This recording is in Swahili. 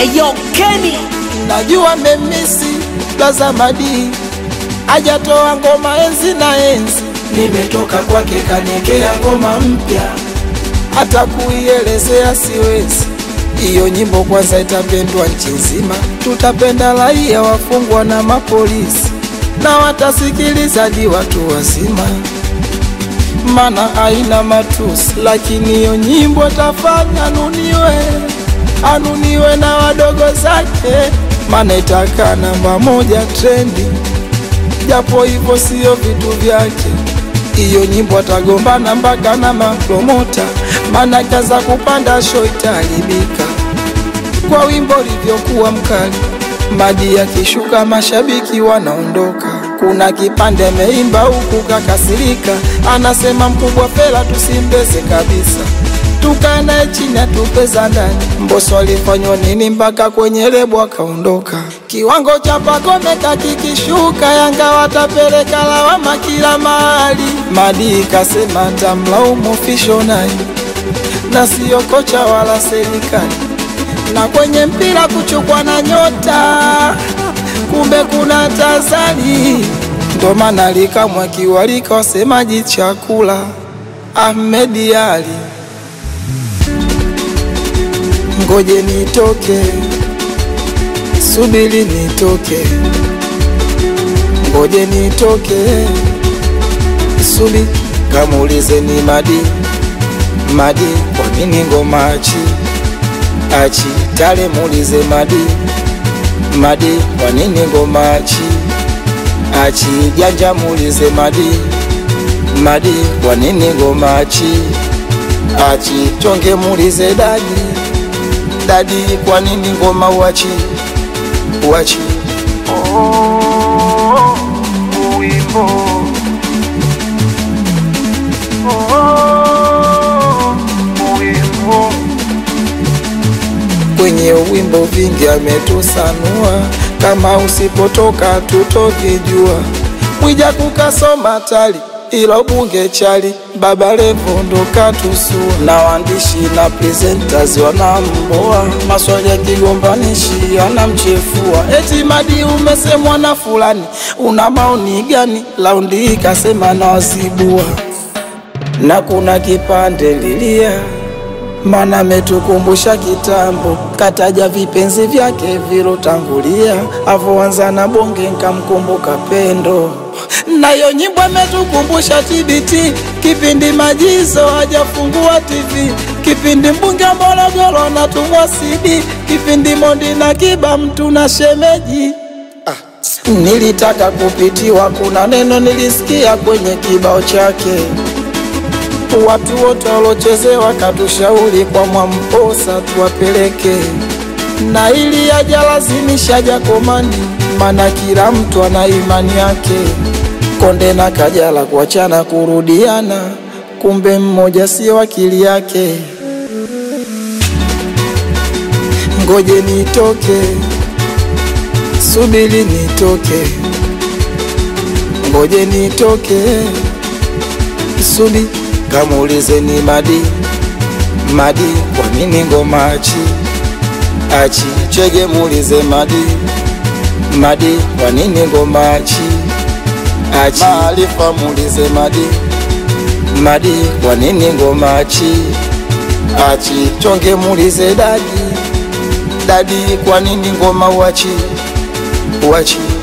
Eyo Kenny najua memisi Blaza Madi ajatoa ngoma enzi na enzi, nimetoka kwake kaniekea ngoma mpya, hata kuielezea siwezi. Hiyo nyimbo kwanza itapendwa nchi nzima, tutapenda raia, wafungwa na mapolisi, na watasikiliza di watu wazima, mana haina matusi, lakini hiyo nyimbo tafanya anuniwe, anuniwe na wadogo zake, mana itakaa namba moja trendi, japo hivyo siyo vitu vyake. Hiyo nyimbo atagombana mpaka na mapromota, mana kaza kupanda show itaharibika kwa wimbo ulivyokuwa mkali. Madi akishuka mashabiki wanaondoka. Kuna kipande ameimba huku kakasirika, anasema mkubwa Fela tusimbeze kabisa, tukae naye chini atupeza ndani. Mbosso alifanywa nini mpaka kwenye lebo akaondoka? Kiwango cha Pacome kakikishuka, Yanga watapeleka lawama kila mahali. Madi kasema tamlaumu Fisho naye na siyo kocha wala serikali na kwenye mpira kuchukwa na nyota, kumbe kuna tazari, ndo maana likamwa kiwalika wasemaji chakula Ahmed Ali, ngoje nitoke, subiri nitoke, ngoje nitoke, subi kamuulize ni Madi Madi, kwa nini ngoma achi achi tale muulize Madi Madi, kwa nini ngoma achi achi janja muulize Madi Madi, kwa nini ngoma achi achi chonge muulize Dadi Dadi, kwa nini ngoma uachi uachi oh, wimbo oh, wimbo kwenye wimbo vingi ametusanua, kama usipotoka tutovijua. Mwija kukasoma tali ilo bunge chali, Baba Levo ndo katusua, na waandishi na presenters wanamboa, maswali ya kigombanishi anamchefua, eti Madi umesemwa na fulani, una maoni gani? Laundi hii kasema na wazibua, na kuna kipande lilia mana ametukumbusha kitambo, kataja vipenzi vyake vilotangulia, avoanza na bonge nkamkumbuka pendo. Nayo nyimbo ametukumbusha TBT, kipindi majizo hajafungua TV, kipindi mbunge Morogoro natumwa CD, kipindi Mondi na Kiba mtu na shemeji Nilitaka kupitiwa, kuna neno nilisikia kwenye kibao chake watu wote walochezewa katushauri kwa Mwamposa tuwapeleke, na ili ajalazimisha Jakomani, mana kila mtu ana imani yake. Konde na Kajala kuachana kurudiana, kumbe mmoja sio akili yake. Ngoje nitoke, subiri nitoke, ngoje nitoke, subiri kamuulize ni Madi Madi, kwa nini ngoma achi achi chege, muulize Madi Madi, kwa nini ngoma achi achi Maarifa, muulize Madi Madi, kwa nini ngoma achi achi chonge, muulize Dadi Dadi, kwa nini ngoma uachi uachi